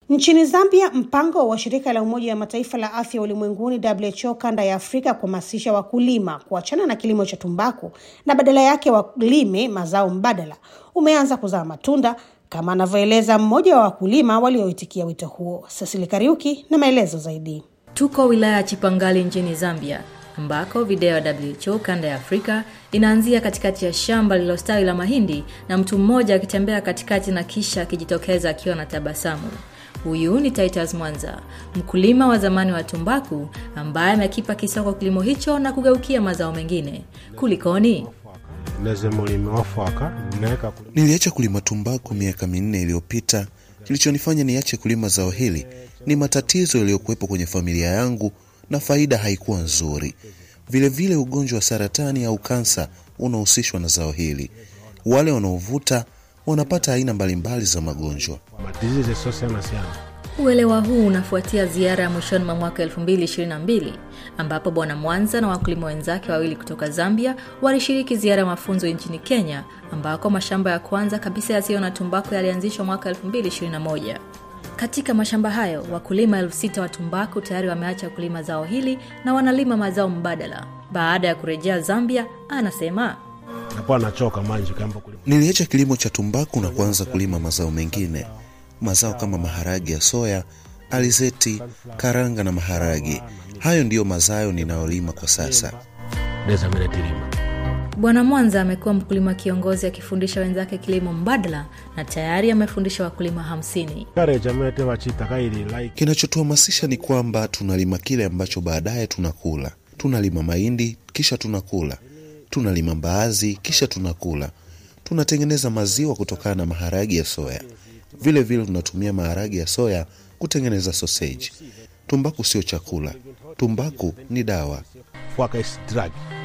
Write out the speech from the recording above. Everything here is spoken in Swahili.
Nchini Zambia, mpango wa shirika la Umoja wa Mataifa la afya ulimwenguni WHO kanda ya Afrika kuhamasisha wakulima kuachana na kilimo cha tumbaku na badala yake walime mazao mbadala umeanza kuzaa matunda, kama anavyoeleza mmoja wa wakulima walioitikia wito huo. Cecily Kariuki na maelezo zaidi. Tuko wilaya ya Chipangali nchini Zambia ambako video ya WHO kanda ya Afrika inaanzia katikati ya shamba lililostawi la mahindi na mtu mmoja akitembea katikati na kisha akijitokeza akiwa na tabasamu. Huyu ni Titus Mwanza, mkulima wa zamani wa tumbaku ambaye amekipa kisoko kilimo hicho na kugeukia mazao mengine. Kulikoni? Niliacha kulima tumbaku miaka minne iliyopita. Kilichonifanya niache kulima zao hili ni matatizo yaliyokuwepo kwenye familia yangu na faida haikuwa nzuri. Vilevile vile ugonjwa wa saratani au kansa unahusishwa na zao hili. Wale wanaovuta wanapata aina mbalimbali za magonjwa. Uelewa huu unafuatia ziara ya mwishoni mwa mwaka 2022 ambapo Bwana Mwanza na wakulima wenzake wawili kutoka Zambia walishiriki ziara ya mafunzo nchini Kenya ambako mashamba ya kwanza kabisa yasiyo na tumbaku yalianzishwa mwaka 2021. Katika mashamba hayo wakulima elfu sita wa tumbaku tayari wameacha kulima zao hili na wanalima mazao mbadala. Baada ya kurejea Zambia, anasema Niliacha kilimo cha tumbaku na kuanza kulima mazao mengine, mazao kama maharage ya soya, alizeti, karanga na maharage. Hayo ndiyo mazao ninayolima kwa sasa. Bwana Mwanza amekuwa mkulima kiongozi akifundisha wenzake kilimo mbadala na tayari amefundisha wakulima hamsini. Kinachotuhamasisha ni kwamba tunalima kile ambacho baadaye tunakula. Tunalima mahindi kisha tunakula, tunalima mbaazi kisha tunakula, tunatengeneza maziwa kutokana na maharagi ya soya. Vile vile tunatumia maharagi ya soya kutengeneza soseji. Tumbaku sio chakula, tumbaku ni dawa.